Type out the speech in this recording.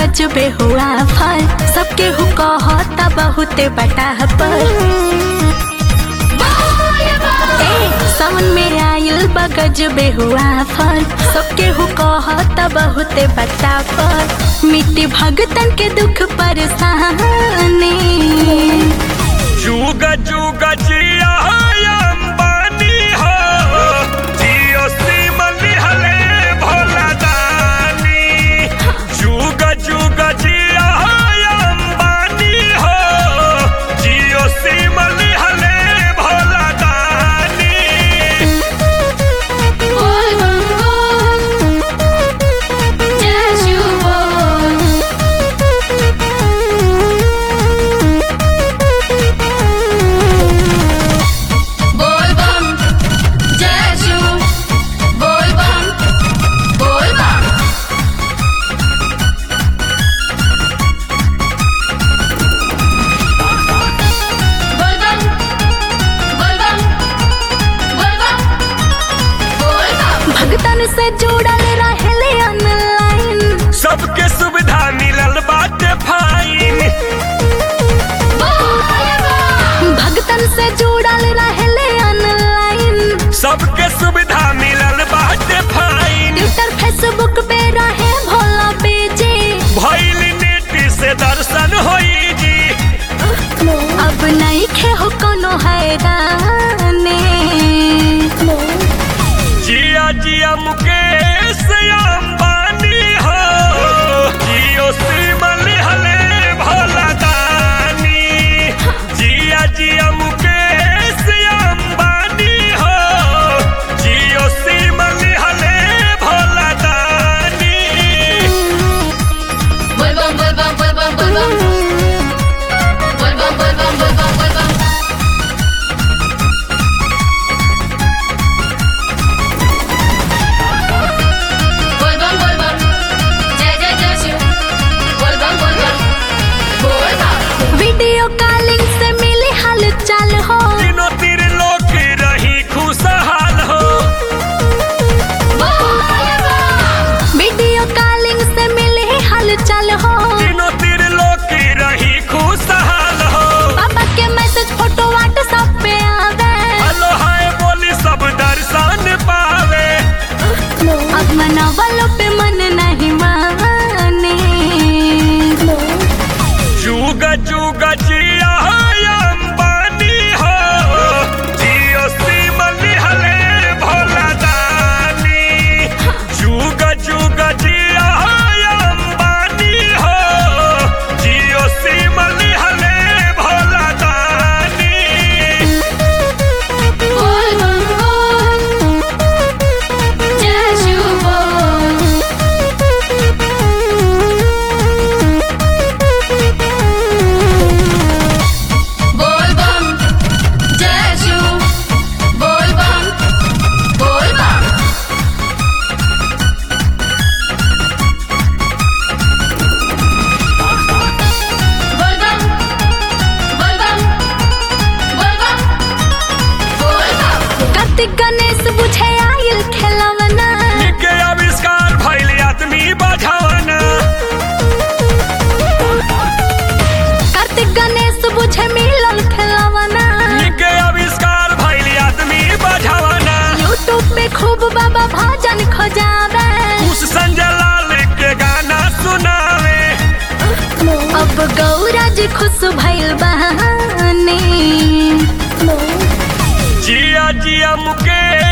गजबे हुआ फल सबके हु कहता बहुते बटा पर ए, सावन में आयल बा गजबे हुआ फल सबके हु कहता बहुते बटा पर मिट्टी भगतन के दुख परेशानी जुग जुग जिया अंबानी हो जियो सिमन हले भोला दानी जुग जुग जिया अंबानी हो जियो सिमन हले भोला दानी भगतन से जुड़ल रहले ऑनलाइन सबके सुविधा मिलल बाटे फाइन भगतन से जुड़ल रहले ऑनलाइन सबके सुविधा मिलल बाटे फाइन ट्विटर फेसबुक पे रहे भोला बेजे भइल नेट से दर्शन होई जी अब नहीं खे हो कोनो हैराने जिया जिया मुकेश अंबानी हो जियो सिमल हले भोला दानी जिया जिया मुकेश अंबानी हो जियो सिमल हले भोला दानी वीडियो कॉलिंग से मिली हाल चाल हो तीनों तीर लोग रही खुशहाल हो वीडियो कॉलिंग से मिली हाल चाल हो तीनों तीर लोग रही खुशहाल हो पापा के मैसेज फोटो व्हाट्सएप पे आवे हेलो हाय बोली सब दर्शन पावे अब मनावलो पे मन नहीं माने जुग जुग जिया अंबानी हो जियो सिमन हले भोला दानी जुग जुग जिया अंबानी हो जियो सिमन हले भोला दानी कार्तिक गणेश बुझे आयल खेलवना के आविष्कार भइल आदमी बझावना कार्तिक गणेश बुझे मिलल खेलवना के आविष्कार भइल आदमी बझावना यूट्यूब पे खूब बाबा भजन खोजावे उस संजय लाल के गाना सुनावे अब गौरा जी खुश भइल बहाने जिया जिया मुकेश